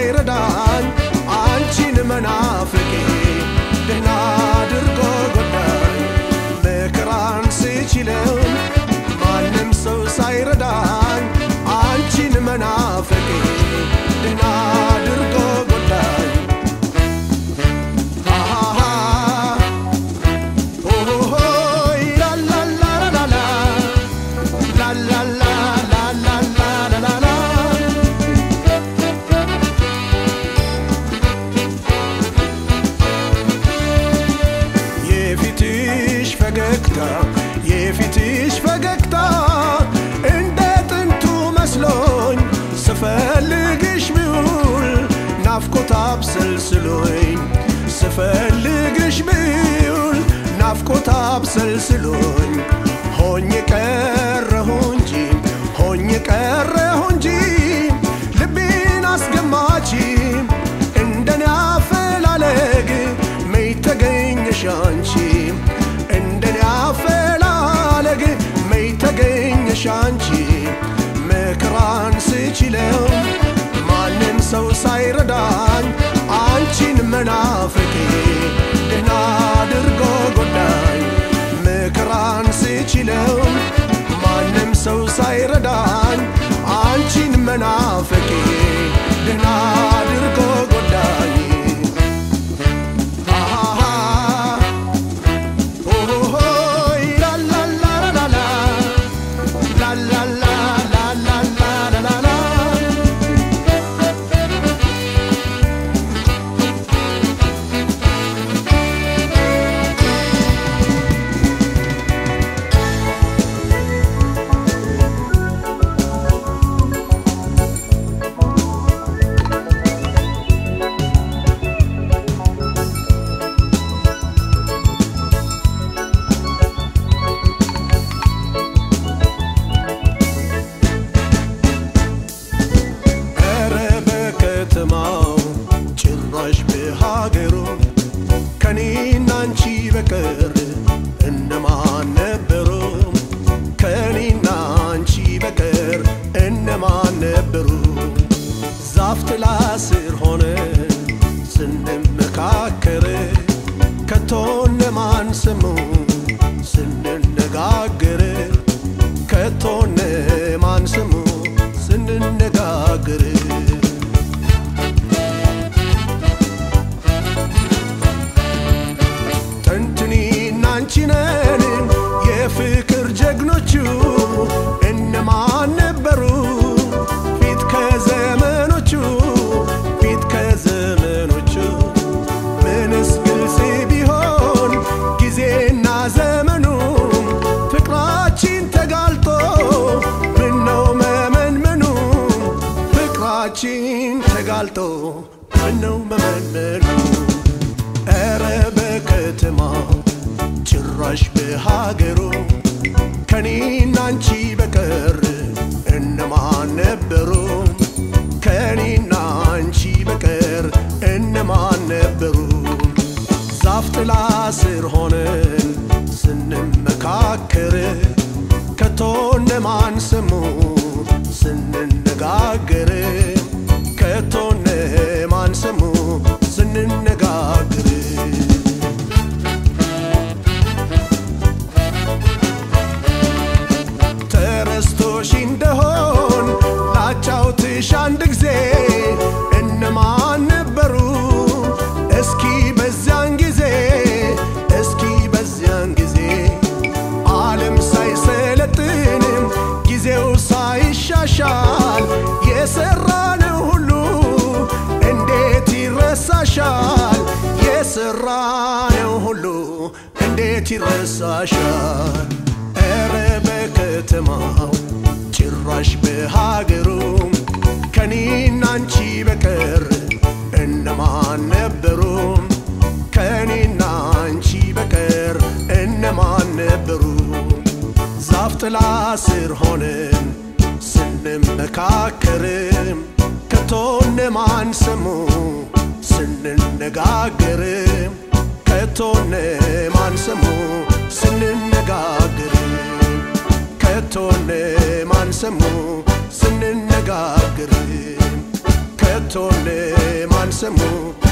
ሳይረዳኝ አንቺን መናፍቄ ደህና አድርጎ ጎዳኝ መከራን ስችለው ማንም ሰው ሳይረዳኝ አንቺን መናፍቄ ደህና አድርጎ ጎዳኝ አሃሃ ኦሆሆይ ላላላላላ ላላላላላላላላ የፊትሽ ፈገግታ የፊትሽ ፈገግታ እንደ ጥንቱ መስሎኝ ስፈልግሽ ብውል ናፍቆት አብሰልስሎኝ ስፈልግሽ ብውል ናፍቆት አብሰልስሎኝ ሆኜ ቀረሁ እንጂ ሆኜ ቀረሁ እንጂ ልቤን አስገማች እንደኔ አፈላለግ መይ ተገኘሽ አንቺ እንደኔ አፈላለግ መይ ተገኘሽ አንቺ መከራን ስችለው ማንም ሰው ሳይረዳኝ አንቺን መናፍቄ ደህና አድርጎ ጎዳኝ መከራን ስችለው ማንም ሰው ሳይረዳኝ አንቺን መናፍቄ ደህና አድርጎ ጎዳኝ አሃሃ ኦሆሆይ ላላላላላ ላላላላላላላላ ኧረ በከተማው ጭራሽ በሀገሩ ከኔና አንቺ በቀር እነማን ነበሩ? ከኔና አንቺ በቀር እነማን ነበሩ? ዛፍ ጥላ ስር ሆነ ስንመካከር ከቶ እነማን ሰሙ ስንነጋገር ከቶ እነማን ሰሙ ስንነጋገር ጥንትኔና አንቺ ነን የፍቅር ጀግኖቹ እነማን ነበሩ ፊት ከዘመኖቹ ፊት ከዘመኖቹ ምንስ ግልጽ ቢሆን ጊዜና ዘመኑ ፍቅራችን ተጋልጦ ምነው መመንመኑ ፍቅራችን ተጋልጦ ምነው መመንመኑ ኧረ በከተማው ጭራሽ በሀገሩ ከኔና አንቺ በቀር እነማን ነበሩ? ከኔና አንቺ በቀር እነማን ነበሩ? ዛፍ ጥላ ስር ሆነን ስንመካከር ከቶ እነማን ሰሙ ስንነጋገር ከቶ እነማን ሰሙ ስንነጋገር ተረስቶሽ እንደሆን ላጫውትሽ አንድ ጊዜ እነማን ነበሩ? እስኪ በዚያን ጊዜ እስኪ በዚያን ጊዜ ዓለም ሳይሰለጥንም ጊዜው ሳይሻሻል የሰራነው ሁሉ እንዴት ይረሳሻል? የሰራነው ሁሉ እንዴት ይረሳሻል? ኧረ በከተማው ጭራሽ በሀገሩ ከኔና አንቺ በቀር እነማን ነበሩ? ከኔና አንቺ በቀር እነማን ነበሩ? ዛፍ ጥላ ስር ሆነን ስንመካከር ከቶ እነማን ሰሙ ስንነጋገር ከቶ እነማን ሰሙ ስንነጋገር ከቶ እነማን ሰሙ ስንነጋገር ከቶ እነ ሰሙ